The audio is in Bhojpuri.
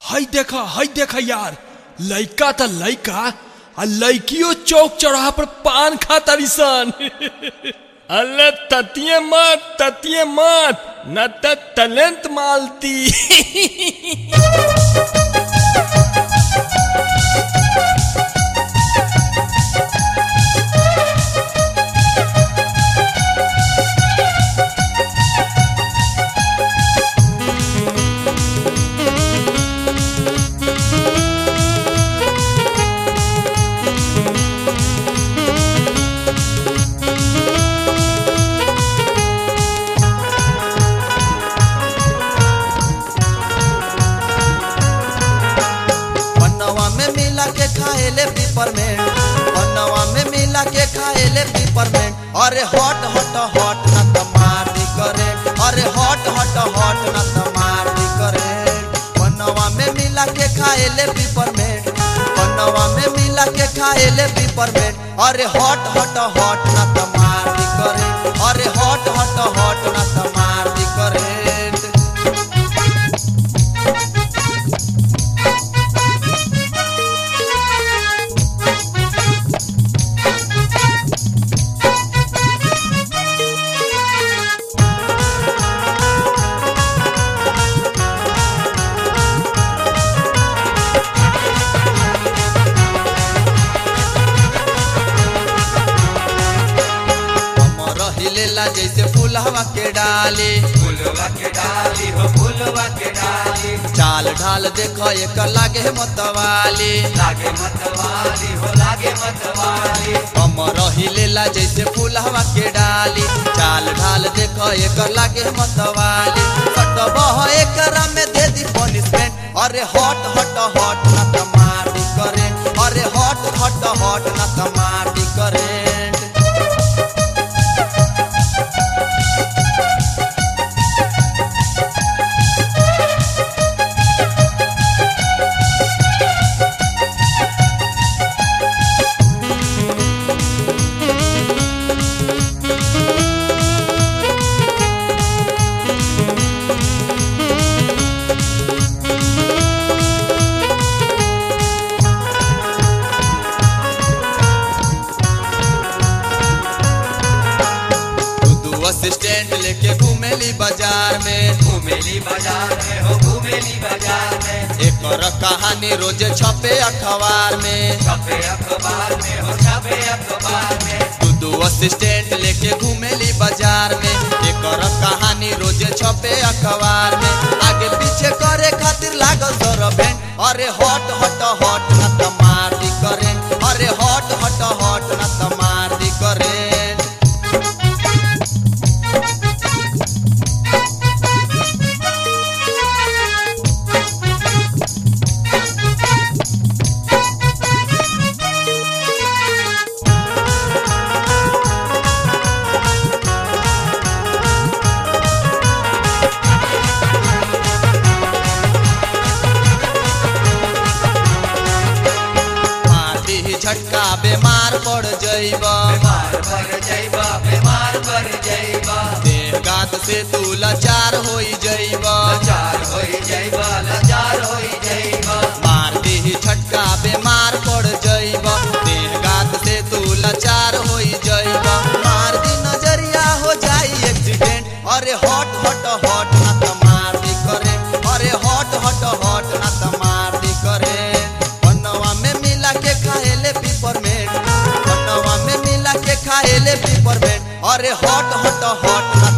हई देखा हई देखा यार लइका त लइका आ लइकियो चौक चौराहा पर पान खा तारी सन अल्ले ततिये मत ततिये मत न त टैलेंट मालती पन्नवा में मिला के खाएले पिपरमेंट पन्नवा में मिला के खाएले पिपरमेंट अरे हॉट हॉट हॉट न त मार दी करे अरे हॉट हॉट हॉट न त मार दी करे पन्नवा में मिला के खाएले पिपरमेंट पन्नवा में मिला के खाएले पिपरमेंट अरे हॉट हॉट हॉट न त मार दी करे अरे हॉट हॉट हॉट न त मार दी करे हमर हिलेला जैसे फूलवा के डाली फूलवा के डाली हो फूलवा के डाली चाल ढाल देख एक लागे मतवाली लागे मतवाली हो लागे मतवाली हमर हिलेला जैसे फूलवा के डाली चाल ढाल देख एक लागे मतवाली सटबह एकरा में दे दी पनिशमेंट अरे हॉट हॉट हॉट न त मार दी करे अरे हॉट हॉट हॉट न त मार दी करेंट दू असिस्टेंट लेके घूमेली बाजार में घूमेली बाजार में हो घूमेली बाजार में एक कहानी रोज छपे अखबार में छपे अखबार में हो छपे अखबार में दू दू असिस्टेंट लेके घूमेली बाजार में एक कहानी रोज छपे अखबार में आगे पीछे करे खातिर लागल सरभेंट अरे हॉट हॉट हॉट न त मार दी करेंट अरे हॉट हॉट हॉट न त मार दी करेंट मार दी झटका बीमार पड़ जइब बीमार पर जइबा बीमार पर जइबा देह गात से तू लाचार होई जइब लाचार होई जइबा लाचार होई जइबा मार दी झटका बीमार पड़ जइब देह गात से तू लाचार होई जइब मार दी नजरिया हो जाई एक्सीडेंट अरे हॉट हॉट हॉट ना त मार दी करे अरे हॉट हॉट हॉट ना त मार दी करे पन्नवा में मिला के खाएले पिपरमेंट पन्नवा में मिला के खाएले पिपरमेंट अरे हॉट हॉट हॉट ना